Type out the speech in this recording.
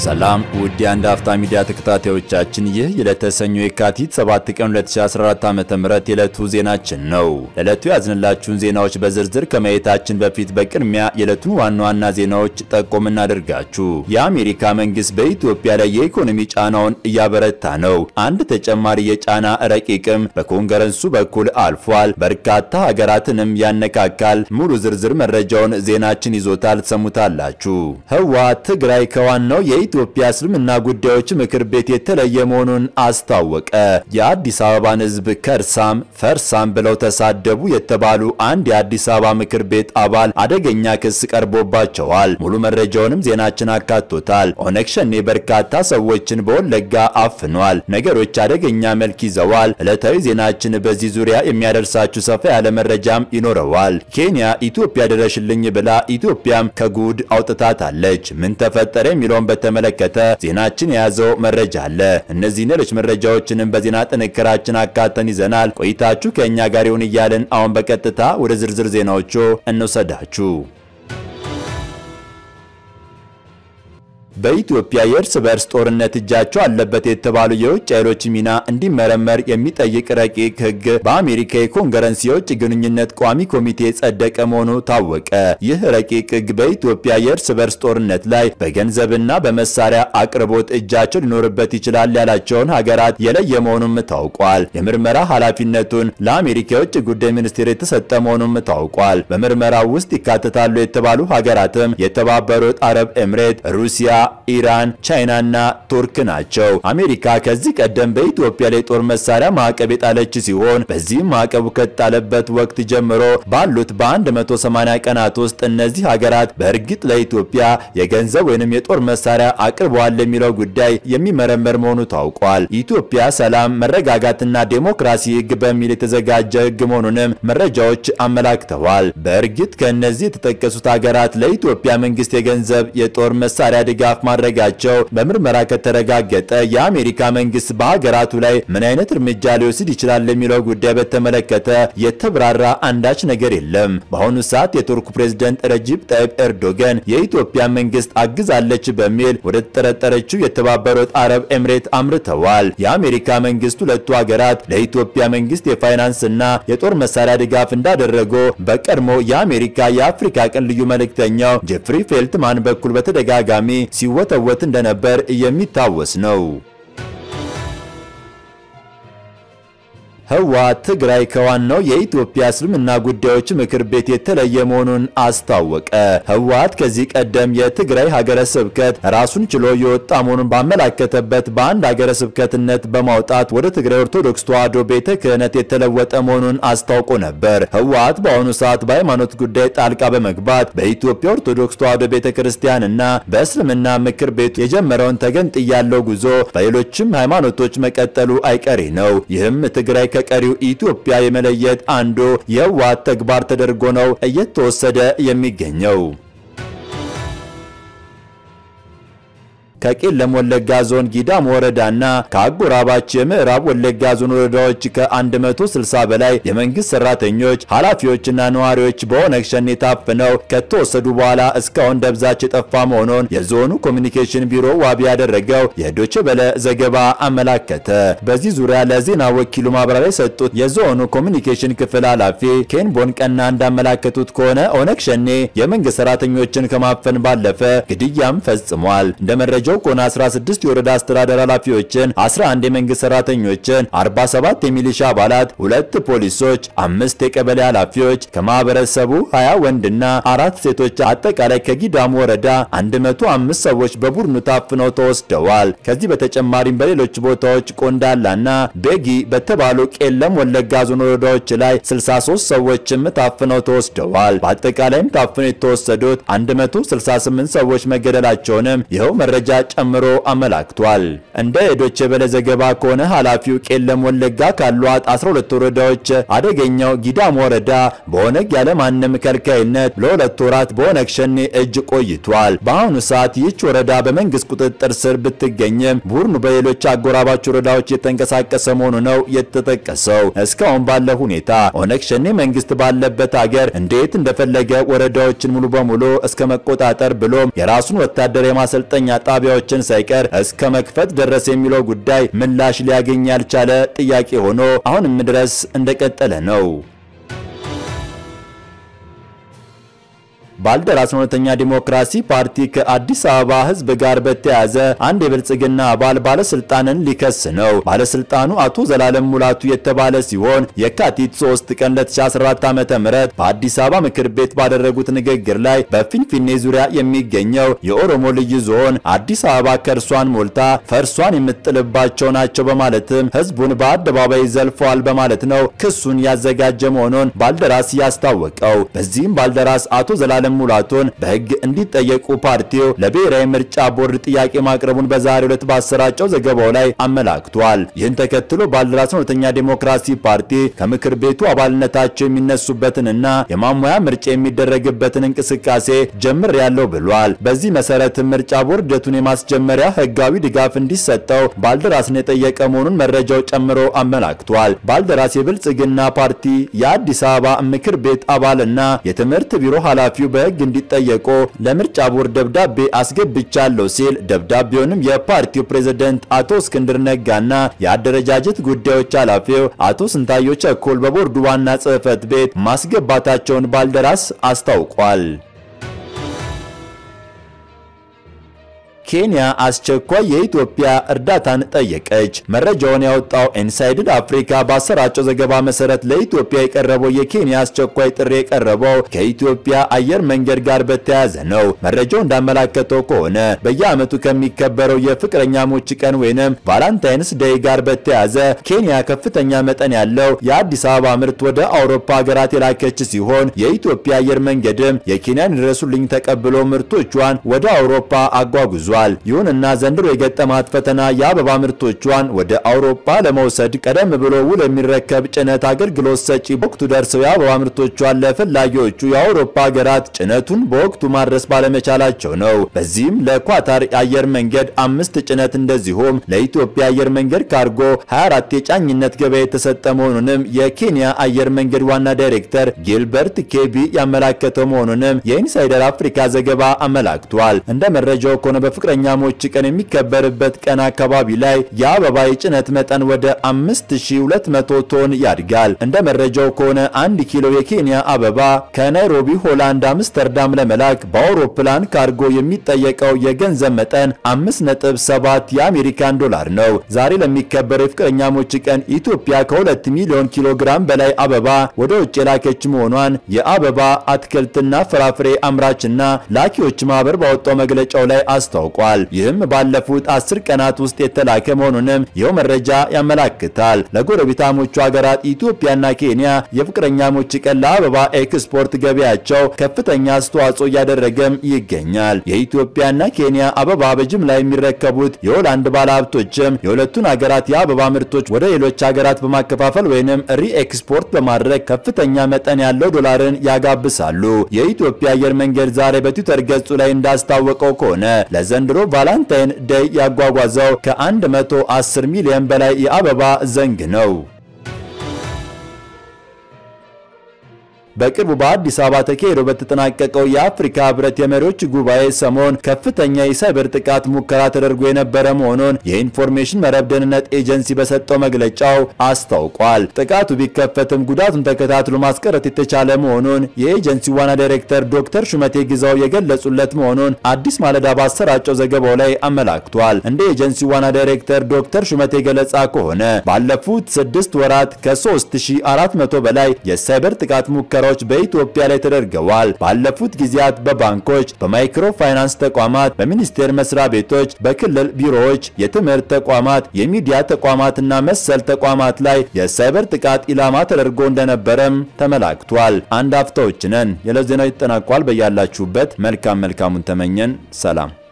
ሰላም ውድ የአንድ አፍታ ሚዲያ ተከታታዮቻችን፣ ይህ የዕለተ ሰኞ የካቲት 7 ቀን 2014 ዓ.ም የዕለቱ ዜናችን ነው። ለዕለቱ ያዝንላችሁን ዜናዎች በዝርዝር ከማየታችን በፊት በቅድሚያ የዕለቱን ዋና ዋና ዜናዎች ጠቆም እናደርጋችሁ። የአሜሪካ መንግስት በኢትዮጵያ ላይ የኢኮኖሚ ጫናውን እያበረታ ነው። አንድ ተጨማሪ የጫና ረቂቅም በኮንግረሱ በኩል አልፏል። በርካታ ሀገራትንም ያነካካል። ሙሉ ዝርዝር መረጃውን ዜናችን ይዞታል፣ ትሰሙታላችሁ። ህወሓት ትግራይ ከዋናው የኢትዮጵያ እስልምና ጉዳዮች ምክር ቤት የተለየ መሆኑን አስታወቀ። የአዲስ አበባን ህዝብ ከርሳም ፈርሳም ብለው ተሳደቡ የተባሉ አንድ የአዲስ አበባ ምክር ቤት አባል አደገኛ ክስ ቀርቦባቸዋል። ሙሉ መረጃውንም ዜናችን አካቶታል። ኦነግ ሸኔ በርካታ ሰዎችን በወለጋ አፍኗል። ነገሮች አደገኛ መልክ ይዘዋል። ዕለታዊ ዜናችን በዚህ ዙሪያ የሚያደርሳችሁ ሰፋ ያለ መረጃም ይኖረዋል። ኬንያ ኢትዮጵያ ድረሽልኝ ብላ ኢትዮጵያም ከጉድ አውጥታታለች። ምን ተፈጠረ የሚለውን በተመለከተ ዜናችን የያዘው መረጃ አለ። እነዚህ ሌሎች መረጃዎችንም በዜና ጥንክራችን አካተን ይዘናል። ቆይታችሁ ከእኛ ጋር ይሁን እያልን አሁን በቀጥታ ወደ ዝርዝር ዜናዎቹ እንውሰዳችሁ። በኢትዮጵያ የእርስ በርስ ጦርነት እጃቸው አለበት የተባሉ የውጭ ኃይሎች ሚና እንዲመረመር የሚጠይቅ ረቂቅ ሕግ በአሜሪካ የኮንግረስ የውጭ ግንኙነት ቋሚ ኮሚቴ ጸደቀ መሆኑ ታወቀ። ይህ ረቂቅ ሕግ በኢትዮጵያ የእርስ በርስ ጦርነት ላይ በገንዘብና በመሳሪያ አቅርቦት እጃቸው ሊኖርበት ይችላል ያላቸውን ሀገራት የለየ መሆኑም ታውቋል። የምርመራ ኃላፊነቱን ለአሜሪካ የውጭ ጉዳይ ሚኒስቴር የተሰጠ መሆኑም ታውቋል። በምርመራው ውስጥ ይካተታሉ የተባሉ ሀገራትም የተባበሩት አረብ ኤምሬት፣ ሩሲያ ኢራን፣ ቻይናና ቱርክ ናቸው። አሜሪካ ከዚህ ቀደም በኢትዮጵያ ላይ ጦር መሳሪያ ማዕቀብ የጣለች ሲሆን በዚህም ማዕቀቡ ከጣለበት ወቅት ጀምሮ ባሉት በ180 ቀናት ውስጥ እነዚህ ሀገራት በእርግጥ ለኢትዮጵያ የገንዘብ ወይንም የጦር መሳሪያ አቅርበዋል የሚለው ጉዳይ የሚመረመር መሆኑ ታውቋል። ኢትዮጵያ ሰላም፣ መረጋጋትና ዴሞክራሲ ሕግ በሚል የተዘጋጀ ሕግ መሆኑንም መረጃዎች አመላክተዋል። በእርግጥ ከእነዚህ የተጠቀሱት ሀገራት ለኢትዮጵያ መንግስት የገንዘብ የጦር መሳሪያ ድጋፍ ማድረጋቸው በምርመራ ከተረጋገጠ የአሜሪካ መንግስት በሀገራቱ ላይ ምን አይነት እርምጃ ሊወስድ ይችላል የሚለው ጉዳይ በተመለከተ የተብራራ አንዳች ነገር የለም። በአሁኑ ሰዓት የቱርኩ ፕሬዝደንት ረጂብ ጠይብ ኤርዶገን የኢትዮጵያ መንግስት አግዛለች በሚል ወደ ተጠረጠረችው የተባበሩት አረብ ኤምሬት አምርተዋል። የአሜሪካ መንግስት ሁለቱ ሀገራት ለኢትዮጵያ መንግስት የፋይናንስና የጦር መሳሪያ ድጋፍ እንዳደረጉ በቀድሞ የአሜሪካ የአፍሪካ ቀን ልዩ መልእክተኛው ጄፍሪ ፌልትማን በኩል በተደጋጋሚ ሲወተወት እንደነበር የሚታወስ ነው። ህወሓት ትግራይ ከዋናው የኢትዮጵያ እስልምና ጉዳዮች ምክር ቤት የተለየ መሆኑን አስታወቀ። ህወሓት ከዚህ ቀደም የትግራይ ሀገረ ስብከት ራሱን ችሎ የወጣ መሆኑን ባመላከተበት በአንድ ሀገረ ስብከትነት በማውጣት ወደ ትግራይ ኦርቶዶክስ ተዋሕዶ ቤተ ክህነት የተለወጠ መሆኑን አስታውቆ ነበር። ህወሓት በአሁኑ ሰዓት በሃይማኖት ጉዳይ ጣልቃ በመግባት በኢትዮጵያ ኦርቶዶክስ ተዋሕዶ ቤተ ክርስቲያንና በእስልምና ምክር ቤቱ የጀመረውን ተገንጥያለው ጉዞ በሌሎችም ሃይማኖቶች መቀጠሉ አይቀሬ ነው። ይህም ትግራይ ከቀሪው ኢትዮጵያ የመለየት አንዱ የህወሓት ተግባር ተደርጎ ነው እየተወሰደ የሚገኘው። ከቄለም ወለጋ ዞን ጊዳም ወረዳና ከአጎራባች የምዕራብ ወለጋ ዞን ወረዳዎች ከ160 በላይ የመንግስት ሰራተኞች፣ ኃላፊዎችና ነዋሪዎች በኦነግ ሸኔ ታፍነው ከተወሰዱ በኋላ እስካሁን ደብዛቸው የጠፋ መሆኑን የዞኑ ኮሚኒኬሽን ቢሮ ዋቢ ያደረገው የዶቼ በለ ዘገባ አመላከተ። በዚህ ዙሪያ ለዜና ወኪሉ ማብራሪያ የሰጡት የዞኑ ኮሚኒኬሽን ክፍል ኃላፊ ኬንቦን ቀና እንዳመላከቱት ከሆነ ኦነግ ሸኔ የመንግስት ሰራተኞችን ከማፈን ባለፈ ግድያም ፈጽሟል። እንደ መረጃው ከሆነ 16 የወረዳ አስተዳደር ኃላፊዎችን፣ 11 የመንግስት ሰራተኞችን፣ 47 የሚሊሻ አባላት፣ ሁለት ፖሊሶች፣ አምስት የቀበሌ ኃላፊዎች ከማህበረሰቡ 20 ወንድና አራት ሴቶች አጠቃላይ ከጊዳሙ ወረዳ 105 ሰዎች በቡድኑ ታፍነው ተወስደዋል። ከዚህ በተጨማሪም በሌሎች ቦታዎች ቆንዳላና ቤጊ በተባሉ ቄለም ወለጋ ዞን ወረዳዎች ላይ 63 ሰዎችም ታፍነው ተወስደዋል። በአጠቃላይም ታፍነው የተወሰዱት 168 ሰዎች መገደላቸውንም ይኸው መረጃ ጨምሮ አመላክቷል። እንደ ዶቼ ቬለ ዘገባ ከሆነ ኃላፊው ቄለም ወለጋ ካሏት 12 ወረዳዎች አደገኛው ጊዳም ወረዳ በኦነግ ያለማንም ከልካይነት ለሁለት ወራት በኦነግ ሸኔ እጅ ቆይቷል። በአሁኑ ሰዓት ይህች ወረዳ በመንግስት ቁጥጥር ስር ብትገኝም ቡድኑ በሌሎች አጎራባች ወረዳዎች የተንቀሳቀሰ መሆኑ ነው የተጠቀሰው። እስካሁን ባለ ሁኔታ ኦነግ ሸኔ መንግስት ባለበት ሀገር እንዴት እንደፈለገ ወረዳዎችን ሙሉ በሙሉ እስከ መቆጣጠር ብሎም የራሱን ወታደር የማሰልጠኛ ጣቢያ መረጃዎችን ሳይቀር እስከ መክፈት ደረሰ የሚለው ጉዳይ ምላሽ ሊያገኝ ያልቻለ ጥያቄ ሆኖ አሁንም ድረስ እንደቀጠለ ነው። ባልደራስ እውነተኛ ዲሞክራሲ ፓርቲ ከአዲስ አበባ ሕዝብ ጋር በተያያዘ አንድ የብልጽግና አባል ባለስልጣንን ሊከስ ነው። ባለስልጣኑ አቶ ዘላለም ሙላቱ የተባለ ሲሆን የካቲት 3 ቀን 2014 ዓ.ም በአዲስ አበባ ምክር ቤት ባደረጉት ንግግር ላይ በፊንፊኔ ዙሪያ የሚገኘው የኦሮሞ ልዩ ዞን አዲስ አበባ ከእርሷን ሞልታ ፈርሷን የምትጥልባቸው ናቸው በማለትም ሕዝቡን በአደባባይ ዘልፈዋል በማለት ነው ክሱን ያዘጋጀ መሆኑን ባልደራስ ያስታወቀው። በዚህም ባልደራስ አቶ ዘላለም ሙላቱን በሕግ እንዲጠየቁ ፓርቲው ለብሔራዊ ምርጫ ቦርድ ጥያቄ ማቅረቡን በዛሬው ዕለት ባሰራጨው ዘገባው ላይ አመላክቷል። ይህን ተከትሎ ባልደራስ እውነተኛ ዴሞክራሲ ፓርቲ ከምክር ቤቱ አባልነታቸው የሚነሱበትንና የማሟያ ምርጫ የሚደረግበትን እንቅስቃሴ ጀምር ያለው ብሏል። በዚህ መሰረት ምርጫ ቦርድ ሂደቱን የማስጀመሪያ ሕጋዊ ድጋፍ እንዲሰጠው ባልደራስን የጠየቀ መሆኑን መረጃው ጨምሮ አመላክቷል። ባልደራስ የብልጽግና ፓርቲ የአዲስ አበባ ምክር ቤት አባልና የትምህርት ቢሮ ኃላፊው በሕግ እንዲጠየቁ ለምርጫ ቦርድ ደብዳቤ አስገብቻለሁ ሲል ደብዳቤውንም የፓርቲው ፕሬዝደንት አቶ እስክንድር ነጋና የአደረጃጀት ጉዳዮች ኃላፊው አቶ ስንታዮ ቸኮል በቦርዱ ዋና ጽሕፈት ቤት ማስገባታቸውን ባልደራስ አስታውቋል። ኬንያ አስቸኳይ የኢትዮጵያ እርዳታን ጠየቀች። መረጃውን ያወጣው ኢንሳይድድ አፍሪካ ባሰራጨው ዘገባ መሰረት ለኢትዮጵያ የቀረበው የኬንያ አስቸኳይ ጥሪ የቀረበው ከኢትዮጵያ አየር መንገድ ጋር በተያያዘ ነው። መረጃው እንዳመላከተው ከሆነ በየዓመቱ ከሚከበረው የፍቅረኛሞች ቀን ወይንም ቫላንታይንስ ዴይ ጋር በተያያዘ ኬንያ ከፍተኛ መጠን ያለው የአዲስ አበባ ምርት ወደ አውሮፓ ሀገራት የላከች ሲሆን የኢትዮጵያ አየር መንገድም የኬንያን ድረሱልኝ ተቀብሎ ምርቶቿን ወደ አውሮፓ አጓጉዟል። ይሁንና ዘንድሮ የገጠማት ፈተና የአበባ ምርቶቿን ወደ አውሮፓ ለመውሰድ ቀደም ብሎ ውል የሚረከብ ጭነት አገልግሎት ሰጪ በወቅቱ ደርሰው የአበባ ምርቶቿን ለፈላጊዎቹ የአውሮፓ ሀገራት ጭነቱን በወቅቱ ማድረስ ባለመቻላቸው ነው። በዚህም ለኳታር አየር መንገድ አምስት ጭነት እንደዚሁም ለኢትዮጵያ አየር መንገድ ካርጎ 24 የጫኝነት ገበያ የተሰጠ መሆኑንም የኬንያ አየር መንገድ ዋና ዳይሬክተር ጊልበርት ኬቢ ያመላከተው መሆኑንም የኢንሳይደር አፍሪካ ዘገባ አመላክቷል። እንደ መረጃው ከሆነ ፍቅረኛሞች ቀን የሚከበርበት ቀን አካባቢ ላይ የአበባ የጭነት መጠን ወደ 5200 ቶን ያድጋል። እንደ መረጃው ከሆነ አንድ ኪሎ የኬንያ አበባ ከናይሮቢ ሆላንድ አምስተርዳም ለመላክ በአውሮፕላን ካርጎ የሚጠየቀው የገንዘብ መጠን 5.7 የአሜሪካን ዶላር ነው። ዛሬ ለሚከበረው የፍቅረኛሞች ቀን ኢትዮጵያ ከ2 ሚሊዮን ኪሎ ግራም በላይ አበባ ወደ ውጭ የላከች መሆኗን የአበባ አትክልትና ፍራፍሬ አምራችና ላኪዎች ማህበር ባወጣው መግለጫው ላይ አስታውቋል። ይህም ባለፉት አስር ቀናት ውስጥ የተላከ መሆኑንም ይኸው መረጃ ያመላክታል። ለጎረቤታሞቹ ሀገራት ኢትዮጵያና ኬንያ የፍቅረኛሞች ቀን ለአበባ ኤክስፖርት ገበያቸው ከፍተኛ አስተዋጽኦ እያደረገም ይገኛል። የኢትዮጵያና ኬንያ አበባ በጅምላ የሚረከቡት የሆላንድ ባለሀብቶችም የሁለቱን ሀገራት የአበባ ምርቶች ወደ ሌሎች ሀገራት በማከፋፈል ወይንም ሪኤክስፖርት በማድረግ ከፍተኛ መጠን ያለው ዶላርን ያጋብሳሉ። የኢትዮጵያ አየር መንገድ ዛሬ በትዊተር ገጹ ላይ እንዳስታወቀው ከሆነ ለዘንድሮ ቫላንታይን ዴይ ያጓጓዘው ከ110 ሚሊዮን በላይ የአበባ ዘንግ ነው። በቅርቡ በአዲስ አበባ ተካሂዶ በተጠናቀቀው የአፍሪካ ህብረት የመሪዎች ጉባኤ ሰሞን ከፍተኛ የሳይበር ጥቃት ሙከራ ተደርጎ የነበረ መሆኑን የኢንፎርሜሽን መረብ ደህንነት ኤጀንሲ በሰጠው መግለጫው አስታውቋል። ጥቃቱ ቢከፈትም ጉዳቱን ተከታትሎ ማስቀረት የተቻለ መሆኑን የኤጀንሲ ዋና ዳይሬክተር ዶክተር ሹመቴ ግዛው የገለጹለት መሆኑን አዲስ ማለዳ ባሰራጨው ዘገባው ላይ አመላክቷል። እንደ ኤጀንሲ ዋና ዳይሬክተር ዶክተር ሹመቴ ገለጻ ከሆነ ባለፉት ስድስት ወራት ከ3400 በላይ የሳይበር ጥቃት ሙከራ ሙከራዎች በኢትዮጵያ ላይ ተደርገዋል። ባለፉት ጊዜያት በባንኮች፣ በማይክሮ ፋይናንስ ተቋማት፣ በሚኒስቴር መስሪያ ቤቶች፣ በክልል ቢሮዎች፣ የትምህርት ተቋማት፣ የሚዲያ ተቋማትና መሰል ተቋማት ላይ የሳይበር ጥቃት ኢላማ ተደርጎ እንደነበረም ተመላክቷል። አንድ አፍታዎች ነን። የዕለት ዜናው ይጠናቋል። በያላችሁበት መልካም መልካሙን ተመኘን። ሰላም